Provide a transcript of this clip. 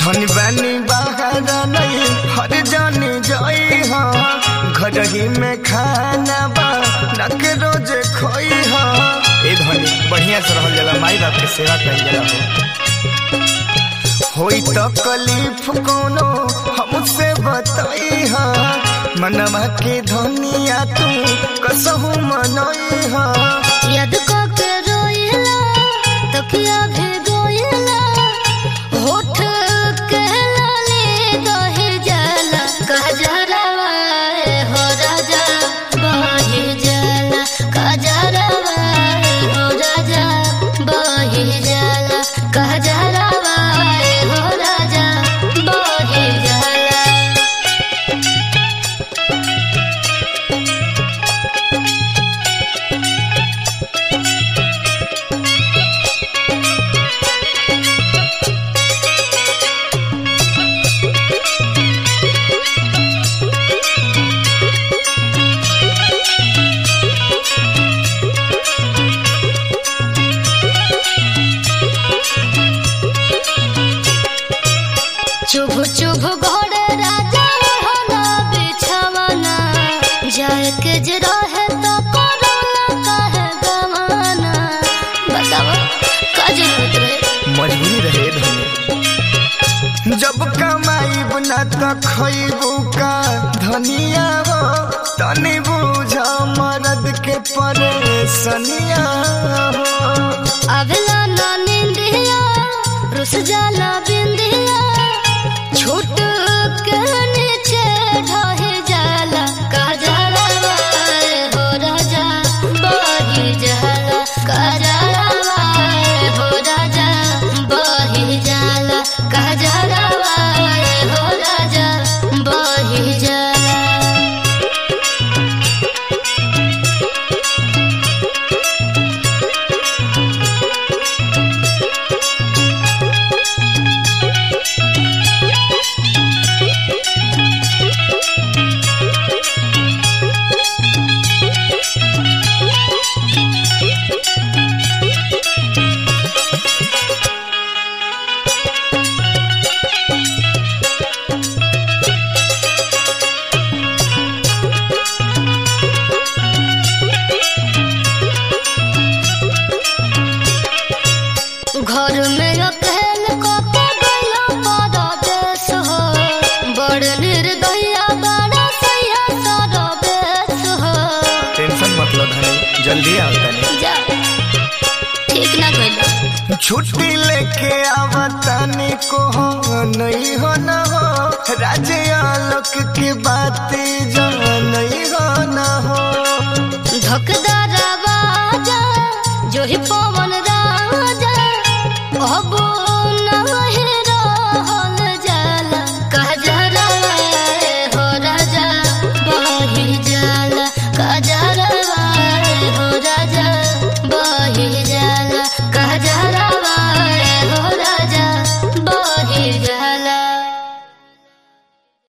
धन बानी बाहर नहीं हर जाने जाई हाँ घर ही में खाना बा नक रोज खोई हाँ ए धनी बढ़िया से रहल जाला माई बाप के सेवा कइल जाला हो होई तो कलीफ कोनो हमसे बताई हाँ मनवा के धनिया तू कसहू मनई हाँ याद को के रोइला तकिया भी गोइला होठ के लाले दहे जाला कजरवा हो राजा बहे जाला कजरवा हो राजा बहे जाला कजरवा हो राजा बहे जाला चुभ चुभ घोड़े राजा हला बिछवाना जाए के जे रहे तो कोरोना काहे गवाना बताओ का जरूरत रहे मजबूरी रहे धनी जब कमाई बना तो खैबू का धनिया हो तनी बुझ मरद के परेशनिया हो अगला ना निंदिया रुस जाला बिंदिया छूट के नीचे ढहे जाला का जाला हो राजा बही जाला का जाला हो राजा बही जाला का जाला हो राजा बही जाला घर में अकेल को गला बड़ा देश हो बड़ निर्दया बड़ा सैया सारा बेस हो टेंशन मतलब धनी जल्दी आओ तनी जा ठीक ना कहलो छुट्टी लेके आवतानी को हो नहीं हो न हो राजे आलोक की बात जो नहीं हो न हो धकदार बाजा जो ही पवन राजा अब नहीं रहल जाला कजरवा हो राजा बही जाला कजरवा हो राजा बही जाला कजरवा हो राजा बही जाला